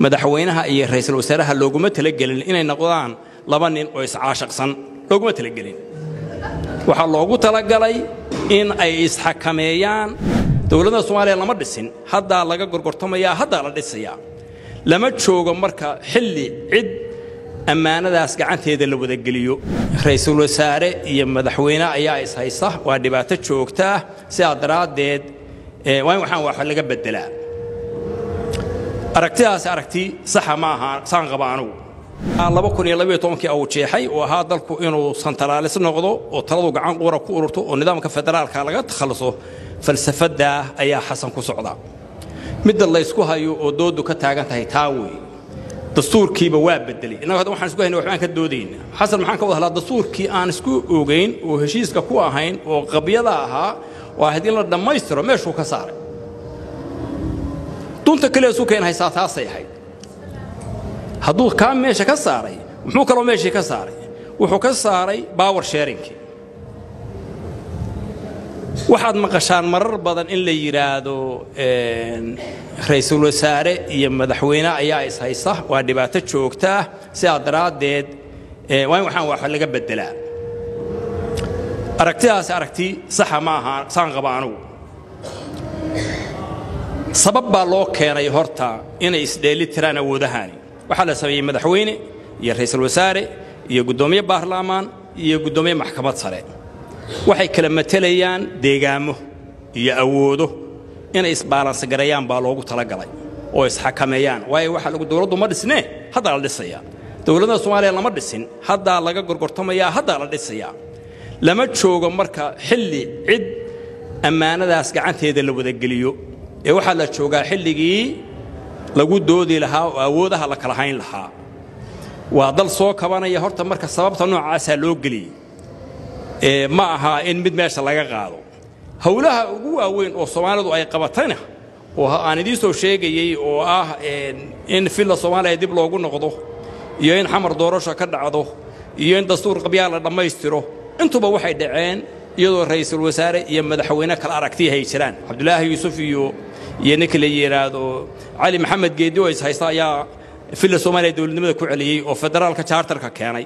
madaxweynaha iyo ra'iisul wasaaraha looguma talagelin inay noqdaan laba nin oo iscaashaqsan looguma talagelin waxaa loogu talagalay in ay isxakameeyaan dowladda soomaaliya lama dhisin haddaa laga gorgortamayaa haddaa la dhisayaa lama joogo marka xilli cid ammaanadaas gacanteeda la wadageliyo ra'iisul wasaare iyo madaxweyne ayaa ishaysta waa dhibaato joogtaa sidaa daraaddeed waa in waxaan wax laga beddelaa aragtidaasi aragti saxa ma aha saan qaba anugu kii uu jeexay oo ahaa dalku inuu santalaalis noqdo oo taladu gacan quura ku ururto oo nidaamka federaalka laga takhalluso falsafaddaa ayaa xasan ku socda midda laysku hayo oo doodu ka taagan tahay taa weeye dastuurkiiba waa bedelay innagu hadda waxaan isku hayna waxbaan ka doodayna xasan maxaan ka wada hadlaa dastuurkii aan isku ogayn oo heshiiska ku ahayn oo qabyada ahaa oo ahayd in la dhammaystiro meeshuu ka saaray dunta keliya isu keen haysaa taasay ahayd hadduu kaa meesha ka saaray muxuu kaloo meeshii ka saaray wuxuu ka saaray baawer sheerinkii waxaad maqashaan marar badan in la yidhaahdo ra'iisul wasaare iyo madaxweyne ayaa ishaysta waa dhibaato joogtaa sidaa daraaddeed waa in waxaan wax laga beddelaa aragtidaasi aragti saxa ma aha saan qaba anugu sabab baa loo keenay horta inay isdheeli tiraan awoodahani waxaa la sameeyey madaxweyne iyo ra'iisul wasaare iyo guddoomiye baarlaamaan iyo guddoomiye maxkamad sare waxay kala matelayaan deegaamo iyo awoodo inay isbaalansigareeyaan baa loogu talagalay oo isxakameeyaan waayo waxaa lagu dowladdu ma dhisnee haddaa la dhisayaa dowladda soomaaliya lama dhisin haddaa laga gorgortamayaa haddaa la dhisayaa lama joogo marka xilli cid ammaanadaas gacanteeda la wadageliyo ee waxaa la joogaa xilligii lagu doodi lahaa oo awoodaha la kala hayn lahaa waa dal soo kabanaya horta marka sababta noocaasaa loo geliyey ma aha in mid meesha laga qaado howlaha ugu waaweyn oo soomaalidu ay qabatayna oo aan idiin soo sheegayey oo ah in filla soomaaliya dib loogu noqdo iyo in xamar doorasho ka dhacdo iyo in dastuur qabyaa la dhammaystiro intuba waxay dhaceen iyadoo ra'iisul wasaare iyo madaxweyne kala aragtiya hay jiraan cabdulaahi yuusuf iyo iyo ninka la yidhaahdo cali maxamed geeddi oo is haysta ayaa filla soomaaliya dowladnimada ku celiyey oo federaalka jaartarka keenay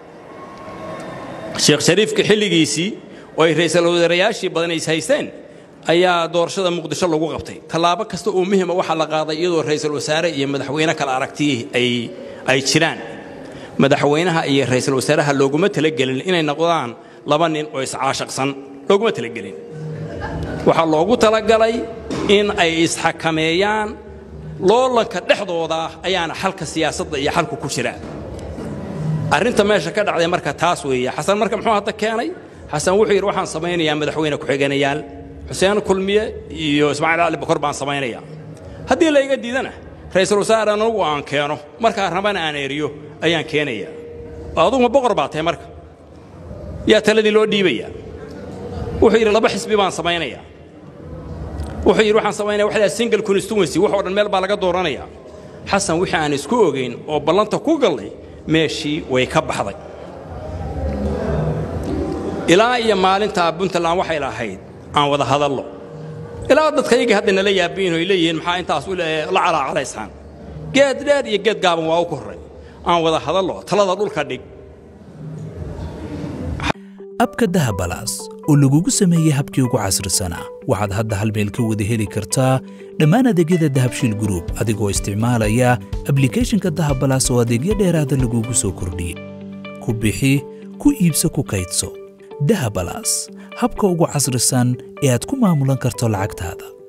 sheekh shariifka xilligiisii oo ay ra'iisul wasaarayaashii badan is haysteen ayaa doorashada muqdisho lagu qabtay tallaabo kasta oo muhima waxaa la qaaday iyadoo ra'iisul wasaare iyo madaxweyne kala aragtiyii ay ay jiraan madaxweynaha iyo ra'iisul wasaaraha looguma talagelin inay noqdaan laba nin oo iscaashaqsan looguma talagelin waxaa loogu talagalay in ay isxakameeyaan loolanka dhexdooda ayaana xalka siyaasadda iyo xalku ku jira arrinta meesha ka dhacday marka taas weeye xasan marka muxuu hadda keenay xasan wuxuu yidhi waxaan samaynayaa madaxweyne ku-xigeenayaal xuseen kulmiye iyo ismaaciil cali bakor baan samaynayaa haddii layga diidana ra'iisul wasaare anugu aan keeno markaa rabana aan eriyo ayaan keenayaa aduguma boqor baa tahay marka yaa taladii loo dhiibayaa wuxuu yidhi laba xisbi baan samaynayaa wuxuu yidhi waxaan samaynaya waxdaa single constituency wax oo dhan meel baa laga dooranayaa xasan wixii aan isku ogayn oo ballanta ku gallay meeshii way ka baxday ilaa iyo maalintaa puntland waxay lahayd aan wada hadallo ilaa dadkaygii hadda nala yaabiin oy leeyihiin maxaa intaas la calaacalaysaan geed dheer iyo geed gaaban waa u korray aan wada hadallo talada dhulka dhig abka dahabalaas oo lagugu sameeyey habkii ugu casrisanaa waxaad hadda hal meel ka wada heli kartaa dhammaan adeegyada dahabshiil gruub adigoo isticmaalaya ablikhethonka dahabalaas oo adeegyo dheeraada lagugu soo kordhiyey ku bixi ku iibso ku kaydso dahabalaas habka ugu casrisan ee aad ku maamulan karto lacagtaada